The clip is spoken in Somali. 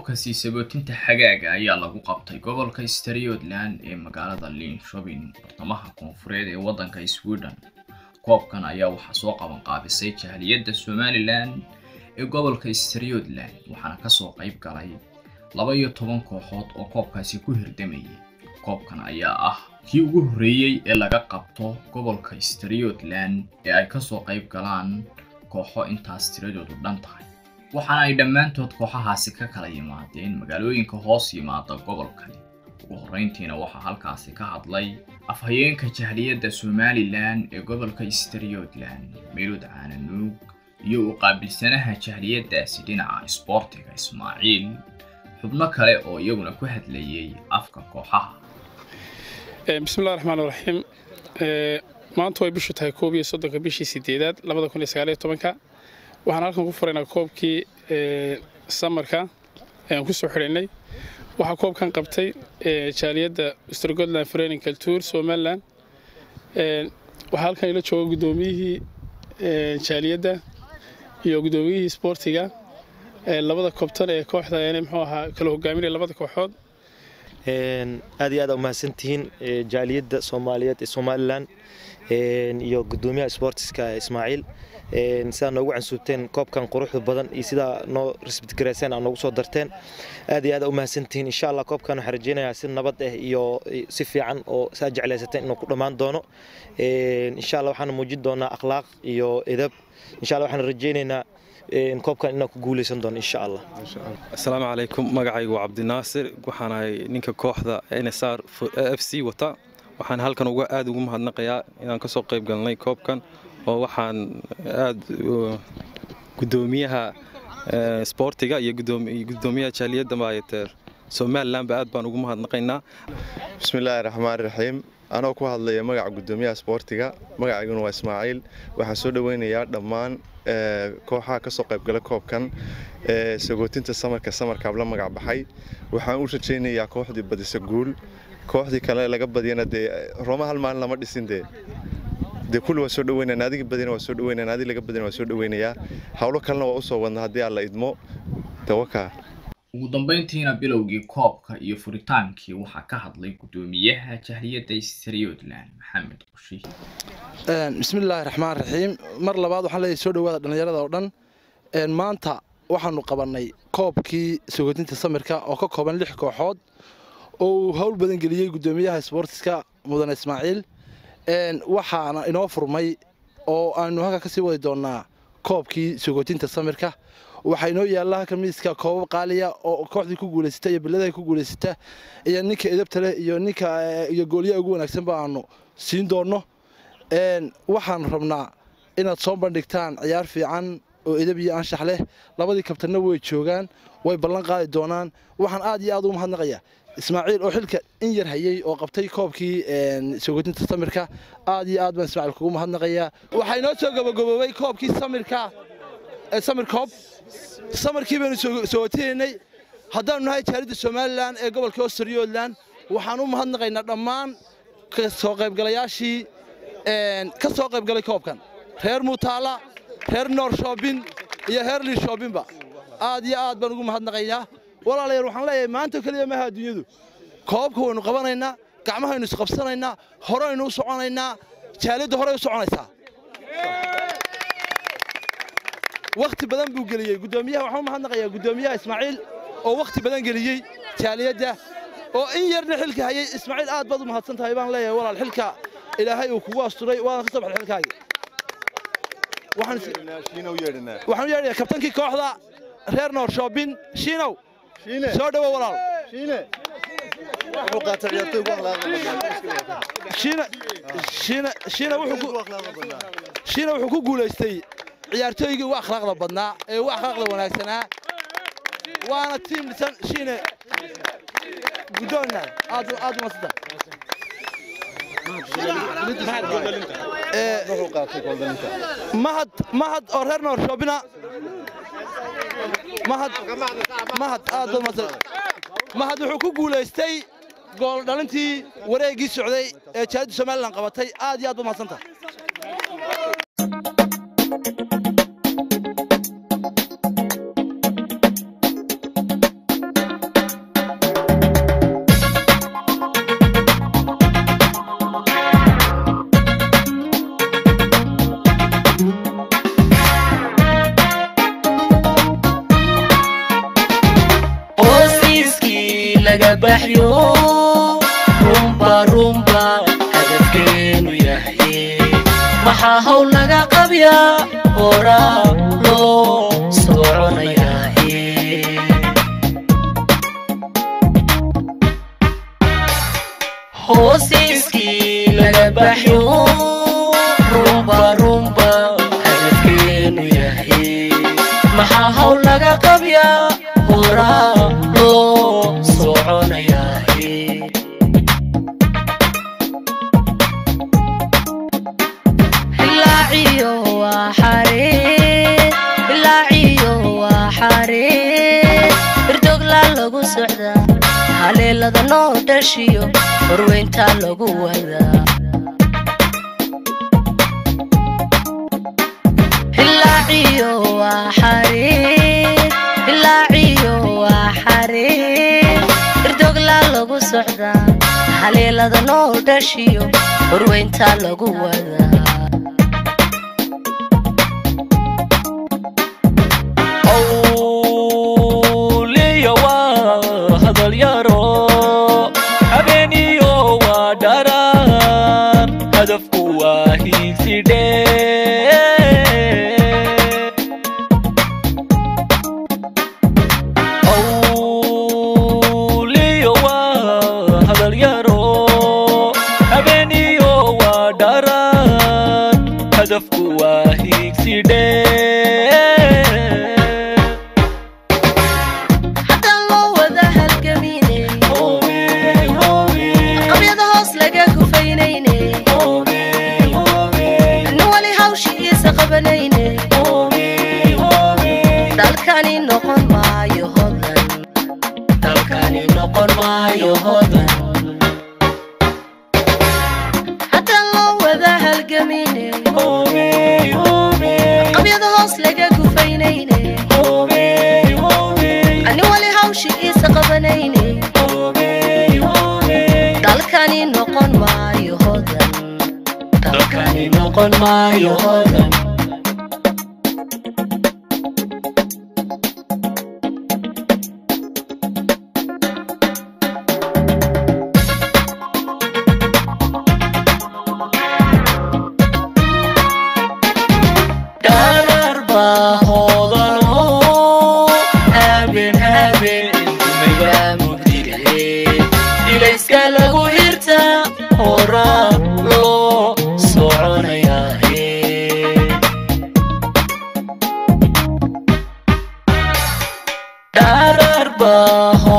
koobka sii sabootinta xagaaga ayaa lagu qabtay gobolka Striyodland ee magaalada Linköping bartamaha koonfureed ee waddanka Sweden koobkan ayaa waxaa soo qaban qaabisay jahliyadda Somaliland ee gobolka Striyodland waxaana kasoo qayb galay laba iyo toban kooxood oo koobkaasi ku hirdamayay koobkan ayaa ah kii ugu horreeyey ee laga qabto gobolka Striyodland ee ay kasoo qayb galaan kooxo intaas tiradoodu dhan tahay waxaana ay dhammaantood kooxahaasi ka kala yimaadeen magaalooyinka hoos yimaada gobolkani ugu horreyntiina waxaa halkaasi ka hadlay afhayeenka jahliyadda somalilan ee gobolka striyodland meelud caananuug iyo u qaabilsanaha jahliyaddaasi dhinaca isboortiga ismaaciil xubno kale oo iyaguna ku hadlayay afka kooxaha bismillahi raxmaan raxiim maanta way bishu tahay koob iyo soddonka bishii sideedaad labada kun iyo sagaal iyo tobanka waxaan halkan ku furaynaa koobkii samarka ayaan ku soo xidhaynay waxaa koobkan qabtay jaaliyadda strgotland frening culture somaliland waxaa halkan ila jooga guddoomiyihii jaaliyadda iyo guddoomiyihii sboortiga labada koobtan ee kooxda muxuu ahaa kala hogaaminaya labada kooxood aad iyo aad umahadsantihiin jaaliyadda soomaaliyeed ee somalilan iyo gudoomiyaha sboortiska ismaaciil sidaa noogu cansuubteen koobkan quruxda badan iyo sidaa noo risbitgarayseen aa noogu soo darteen aad iyo aad umahadsantihiin insha allah koobkan waxaan rajeynayaa si nabad ah iyo si fiican oo saa jeclaysateen inuu ku dhammaan doono insha allah waxaan muujin doonaa akhlaaq iyo edab insha allah waxaan rajeynaynaa koobkan inaan ku guuleysan doono insha allah asalaamu calaykum magacaygu waa cabdinaasir waxaan ahay ninka kooxda nsr f c wata waxaan halkan uga aad ugu mahadnaqayaa inaan kasoo qayb galnay koobkan oo waxaan aad gudoomiyaha sboortiga iyo gudoomiyaha jaaliyadda maayateer somalilanba aad baan ugu mahadnaqaynaa bismillaahi raxmaan raxiim anoo ku hadlaya magaca gudoomiyaha sboortiga magacayguna waa ismaaciil waxaan soo dhoweynayaa dhammaan kooxaha kasoo qaybgala koobkan sagootinta samarka samarkaab la magac baxay waxaan u rajaynayaa kooxdii badisa guul kooxdii kale laga badiyana dee rooma hal maalin lama dhisin dee dee kulli waa soo dhaweynaa naadiga badina waa soo dhaweynaa naadi laga badina waa soo dhaweynayaa howlo kalena waa usoo wadna haddii aan la idmo tawakaa ugu dambayntiina bilowgii koobka iyo furitaankii waxaa ka hadlay gudoomiyaha jahliyadda striyodland maxamed qushi bismillaahi raxmaan raxiim mar labaad waxaan leeyahay soo dhawaada dhallinyarada oo dhan maanta waxaanu qabannay koobkii sagootinta samirka oo ka kooban lix kooxood oo uu howl badan geliyey gudoomiyaha sboortiska mudane ismaaciil waxaana inoo furmay oo aanu halka ka sii wadi doonnaa koobkii sagootinta samirka waxaa inoo yaalla halka miiska koobab qaaliya oo kooxdii ku guulaysata iyo biladaha ku guulaysata iyo ninka edabta leh iyo ninka iyo gooliyaha ugu wanaagsanba aanu siin doonno waxaan rabnaa inaad soo bandhigtaan ciyaar fiican oo edab iyo anshax leh labadii kabtanna way joogaan way ballan qaadi doonaan waxaan aad iyo aad ugu mahadnaqayaa ismaaciil oo xilka in yar hayey oo qabtay koobkii sagootinta samirka aad iyo aad baan ismaaciil kugu mahadnaqayaa waxaa inoo soo gabagaboobay koobkii samirka samir koob samarkii baynu sogotinaynay haddaanu nahay jaalidda somalilan ee gobolka ostriyodland waxaan u mahadnaqaynaa dhammaan kasoo qaybgalayaashii ka soo qaybgalay koobkan reer muutaala reer noor shoobin iyo reer lii shoobinba aad iyo aad baan ugu mahadnaqaynaa walaalayaal waxaan leeyahay maanta keliya maaha adduunyadu koobka waynu qabanaynaa gacmahaynu isqabsanaynaa horeynu u soconaynaa jaalidda horey u soconaysaa wakhti badan buu geliyey gudoomiyaha waxaan u mahadnaqayaa gudoomiyaha ismaaciil oo wakhti badan geliyey jaaliyadda oo in yarna xilka hayay ismaaciil aad baad u mahadsan tahay baan leeyahay walaal xilka ilaahay uu kugu asturay waana ka soo baxay xilkaagii waxaan u yeedhayaa kabtankii kooxda reer noor shoobin shiinow soo dhowo walaal shiina wuxuu ku guulaystay ciyaartooygii ugu akhlaaqda badnaa ee ugu akhlaaqda wanaagsanaa waana tiim dhisan shiine guddoonna aad aad umadsanta mahad mahad oo reer noor shoobina mahad mahad aad baad umadsanta mahad wuxuu ku guulaystay gool dhalintii wareeggii socday ee jaalidda somalilan qabatay aad iyo aad baad umadsanta laga baxyo rumba rumba hadafkeenu yahay maxaa hawl laga qabyaa horaa loo soconayaaye hoosiiskii laga baxyo rumba rumba hadafkeenu yahay maxaa hawl laga qabyaa horaa loo soconayaaye bilaaciyo waa xaree bilaaciyo waa xaree birdogla lagu socdaa haleelada noo dhashiyo horweyntaa lagu wadaa bilaaciyo waa xaree bilaaciyo waa xaree birdogla lagu socdaa haleelada noo dhashiyo horweyntaa lagu wadaa awliya waa hadal yaro habeeniyo waa dharar hadafku waa hiigsidhe awliya waa hadal yaro habeeniyo waa dharar hadafku waa hiigsidhe haddaan loo wada halgaminay qabyada hoos laga gufaynayne nin wali hawshiisa qabanayne dalkani noqon maayo hodan dalkani noqon maayo hodan haddaan loo wada halgaminay qabyada hoos laga gufaynayne nin wali hawshiisa qabanayne dalkani noqon maayo hodan dalkani noqon maayo hodan dharar baa hoodano habeen habeen dumayaa mugdigahe ilayska lagu hirta horaa loo soconayaahe dharar baa